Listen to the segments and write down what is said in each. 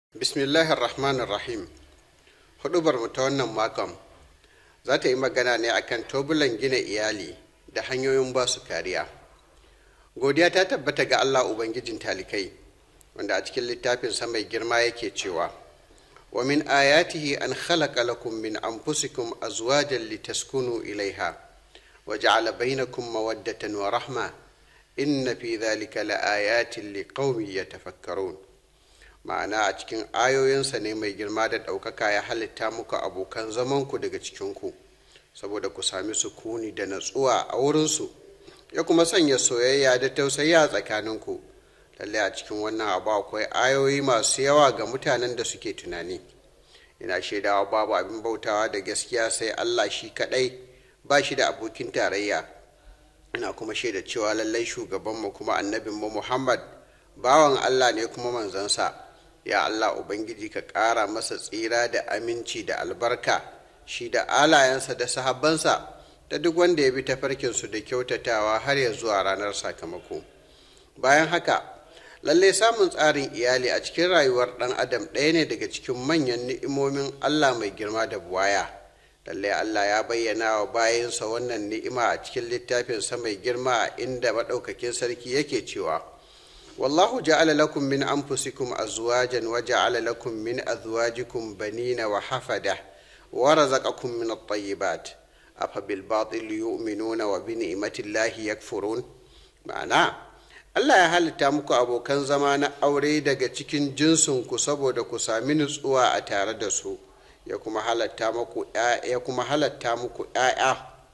bismillahir rahmanir rahim hudubar mu ta wannan makon za ta yi magana ne akan tobulan gina iyali da hanyoyin ba su kariya godiya ta tabbata ga allah ubangijin talikai wanda a cikin littafin mai girma yake cewa wa min ayatihi an khalaqa lakum min anfusikum azwajan litaskunu ilaiha wa ja'ala bainakum mawaddatan wa rahma inna fi dhalika laayatin liqaumin yatafakkarun ma'ana a cikin ayoyinsa ne mai girma da ɗaukaka ya halitta muku abokan zamanku daga cikinku saboda ku sami sukuni da natsuwa a wurinsu ya kuma sanya soyayya da tausayi a tsakaninku lallai a cikin wannan abu akwai ayoyi masu yawa ga mutanen da suke tunani ina shaidawa babu abin bautawa da gaskiya sai allah shi kaɗai ba shi da abokin tarayya ina kuma shaida cewa lallai shugabanmu kuma annabinmu muhammad bawan allah ne kuma manzansa ya Allah Ubangiji ka ƙara masa tsira da aminci da albarka shi da alayensa da sahabbansa da duk wanda ya bi tafarkinsu da kyautatawa har ya zuwa ranar sakamako bayan haka lalle samun tsarin iyali a cikin rayuwar ɗan adam ɗaya ne daga cikin manyan ni'imomin Allah mai girma da buwaya lalle Allah ya bayyana wa bayansa wannan ni'ima a cikin littafinsa mai girma inda maɗaukakin sarki yake cewa والله جعل لكم من أنفسكم أزواجا وجعل لكم من أزواجكم بنين وحفدة ورزقكم من الطيبات أفبالباطل يؤمنون وبنعمة الله يكفرون معنى Allah ya halitta muku abokan zama na aure daga cikin jinsinku saboda ku sami nutsuwa a tare da su ya kuma halatta muku ya kuma halatta muku ‘ya'ya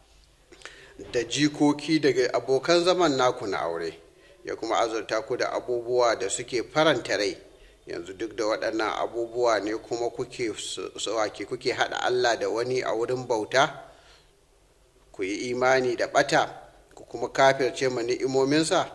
da jikoki daga abokan zaman naku na aure. ya kuma azurta ku da abubuwa da suke faranta rai yanzu duk da waɗannan abubuwa ne kuma kuke wake kuke haɗa Allah da wani a wurin bauta ku yi imani da ɓata ku kuma kafirce ma ni'imominsa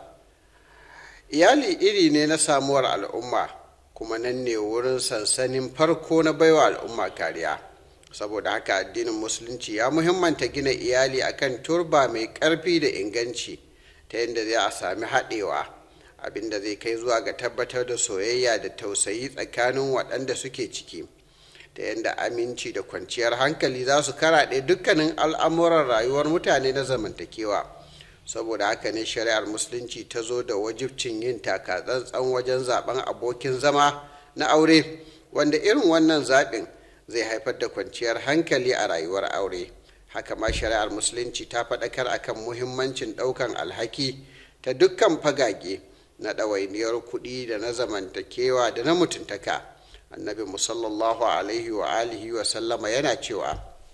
iyali iri ne na samuwar al'umma kuma nan ne wurin sansanin farko na baiwa al'umma kariya saboda haka addinin musulunci ya muhimmanta gina iyali akan turba mai ƙarfi da inganci ta yadda zai a sami haɗewa abinda zai kai zuwa ga tabbatar da soyayya da tausayi tsakanin waɗanda suke ciki ta yadda aminci da kwanciyar hankali za su karaɗe dukkanin al'amuran rayuwar mutane na zamantakewa saboda haka ne shari'ar musulunci ta zo da wajibcin yin taka tsantsan wajen zaben abokin zama na aure wanda irin wannan zaɓin zai haifar da kwanciyar hankali a rayuwar aure. haka ma shari'ar musulunci ta faɗakar akan muhimmancin ɗaukan alhaki ta dukkan fagage na ɗawainiyar kuɗi da na zamantakewa da na mutuntaka annabi musallallahu alaihi wa alihi wa sallama yana cewa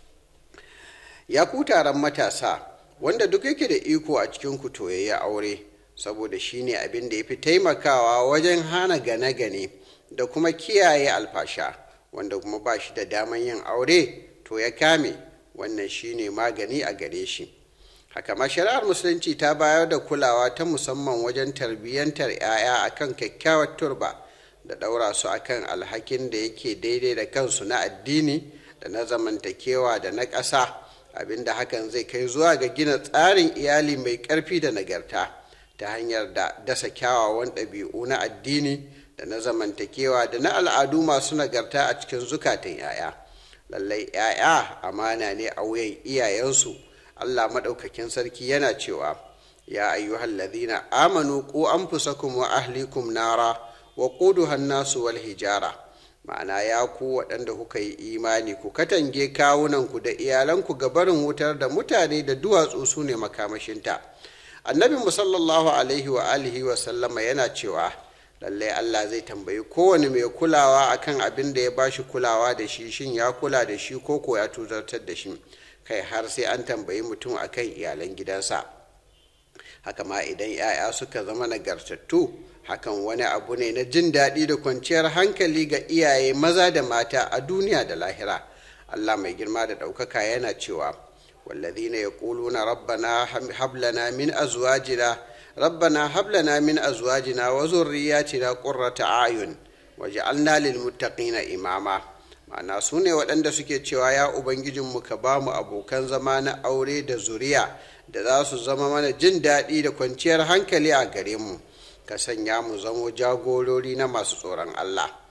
ya ku taron matasa wanda duk yake da iko a cikin ku to yayi aure saboda shine abin da ya fi taimakawa wajen hana gane-gane da kuma kiyaye alfasha wanda kuma ba shi da daman yin aure to ya kame wannan shine magani a gare shi haka ma shari'ar musulunci ta bayar da kulawa ta musamman wajen tarbiyyantar 'ya'ya akan kyakkyawar turba da ɗaura su akan alhakin da yake daidai da kansu na addini da na zamantakewa da na ƙasa abinda hakan zai kai zuwa ga gina tsarin iyali mai ƙarfi da nagarta ta hanyar da dasa kyawawan ɗabi'u na addini da na zamantakewa da na al'adu masu nagarta a cikin zukatan 'ya'ya. lallai ‘ya'ya amana ne a wuyan iyayensu allah maɗaukakin sarki yana cewa ya ayyuhal ladhina amanu ku anfusakum wa ahlikum nara wa quduha nasu wal hijara ma'ana ya ku waɗanda kuka yi imani ku katange kawunanku da iyalanku ga barin wutar da mutane da duwatsu su ne makamashinta annabi musallallahu alaihi wa alihi wa sallama yana cewa lallai Allah zai tambayi kowane mai kulawa akan abin da ya bashi kulawa da shi shin ya kula da shi ko ko ya tuzartar da shi kai har sai an tambayi mutum akan iyalan gidansa haka ma idan 'ya'ya suka zama nagartattu hakan wani abu ne na jin daɗi da kwanciyar hankali ga iyaye maza da mata a duniya da lahira Allah mai girma da ɗaukaka yana cewa wallazina yaquluna rabbana hab lana min azwajina ربنا هب لنا من أزواجنا وذرياتنا قرة أعين وجعلنا للمتقين إماما ma'ana su ne waɗanda suke cewa ya ubangijinmu ka ba mu abokan zama na aure da zuriya da za su zama mana jin daɗi da kwanciyar hankali a gare mu ka sanya mu zamo jagorori na masu tsoron allah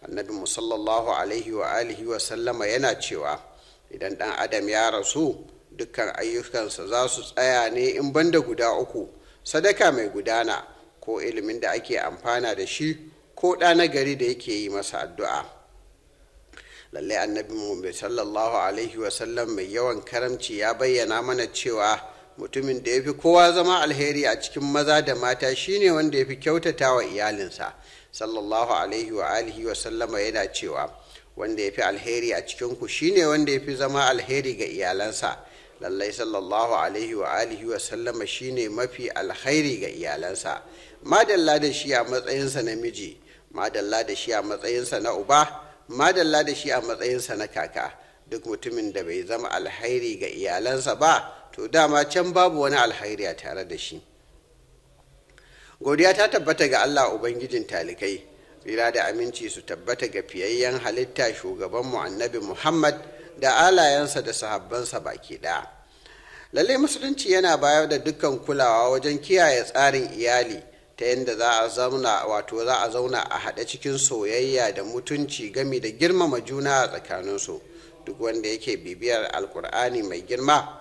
annabi musallallahu alaihi wa alihi wa sallama yana cewa idan ɗan adam ya rasu dukkan ayyukansa za su tsaya ne in banda guda uku sadaka mai gudana ko ilimin da ake amfana da shi ko ɗa na gari da yake yi masa addu'a lallai annabi mu sallallahu alaihi wasallam mai yawan karamci ya bayyana mana cewa mutumin da ya fi kowa zama alheri a cikin maza da mata shine wanda ya fi kyautata wa iyalinsa sallallahu alaihi wa alihi wasallama yana cewa wanda ya fi alheri a cikinku shine wanda ya fi zama alheri ga iyalansa lallai sallallahu alaihi wa alihi wa sallama shine mafi alkhairi ga iyalansa madalla da shi a matsayinsa na miji madalla da shi a matsayinsa na uba madalla da shi a matsayinsa na kaka duk mutumin da bai zama alkhairi ga iyalansa ba to dama can babu wani alkhairi a tare da shi godiya ta tabbata ga allah ubangijin talikai tsira da aminci su tabbata ga fiyayyen halitta shugabanmu annabi muhammad da alayensa da sahabbansa baki ɗaya lallai musulunci yana bayar da dukkan kulawa wajen kiyaye tsarin iyali ta yadda za a zauna wato za a zauna a haɗe cikin soyayya da mutunci gami da girmama juna a tsakaninsu duk wanda yake bibiyar alkur'ani mai girma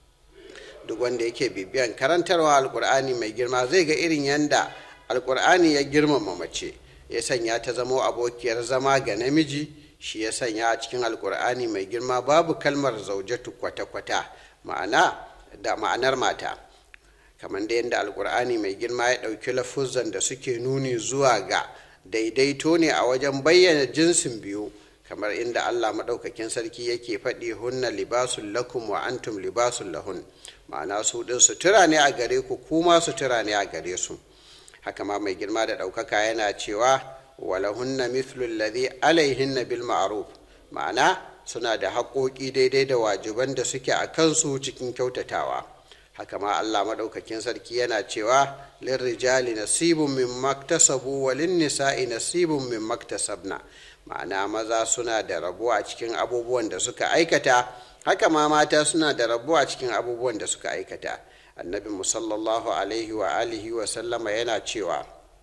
duk wanda yake bibiyan karantarwa alkur'ani mai girma zai ga irin yadda alkur'ani ya girmama mace ya sanya ta zamo abokiyar zama ga namiji shi ya sanya a cikin alkur'ani mai girma babu kalmar zaujatu kwata-kwata ma'ana da ma'anar mata kamar da yadda alkur'ani mai girma ya ɗauki lafuzan da suke nuni zuwa ga daidaito ne a wajen bayyana jinsin biyu kamar inda allah maɗaukakin sarki yake faɗi hunna libasun lakum wa antum libasun lahun ma'ana su ɗin sutura ne a gare ku kuma sutura ne a gare su haka ma mai girma da ɗaukaka yana cewa walahunna mithlu alladhi alaihinna bil ma'ruf ma'ana suna da haƙoƙi daidai da wajiban da suke a kansu cikin kyautatawa haka ma Allah maɗaukakin sarki yana cewa lirrijali nasibun min maktasabu wa nisa'i nasibun min maktasabna ma'ana maza suna da rabo a cikin abubuwan da suka aikata haka ma mata suna da rabo a cikin abubuwan da suka aikata annabi musallallahu alaihi wa alihi wa sallama yana cewa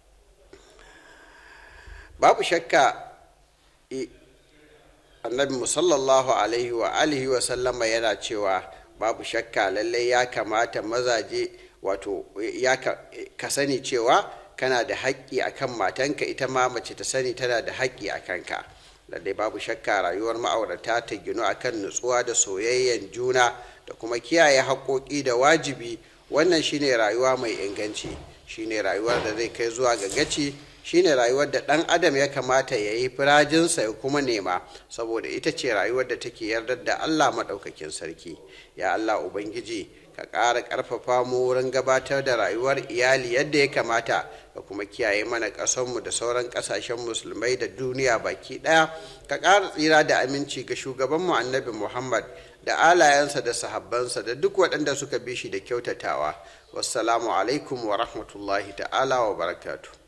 babu shakka annabi musallallahu alaihi wa alihi wa sallama yana cewa babu shakka lallai ya kamata mazaje wato ya ka sani cewa kana da haƙƙi akan matanka ita ma mace ta sani tana da haƙƙi a kanka lallai babu shakka rayuwar ma'aurata ta ginu akan nutsuwa da soyayyen juna da kuma kiyaye haƙoƙi da wajibi wannan shine rayuwa mai inganci shine rayuwar da zai kai zuwa ga gaci shine rayuwar da ɗan adam ya kamata ya yi firajinsa ya kuma nema saboda ita ce rayuwar da take yardar da allah maɗaukakin sarki ya allah ubangiji ka ƙara ƙarfafa mu wurin gabatar da rayuwar iyali yadda ya kamata ka kuma kiyaye mana ƙasarmu da sauran ƙasashen musulmai da duniya baki ɗaya ka ƙara tsira da aminci ga shugabanmu annabi muhammad da alayensa da sahabbansa da duk waɗanda suka bi shi da kyautatawa wassalamu alaikum wa rahmatullahi ta'ala wa barakatuh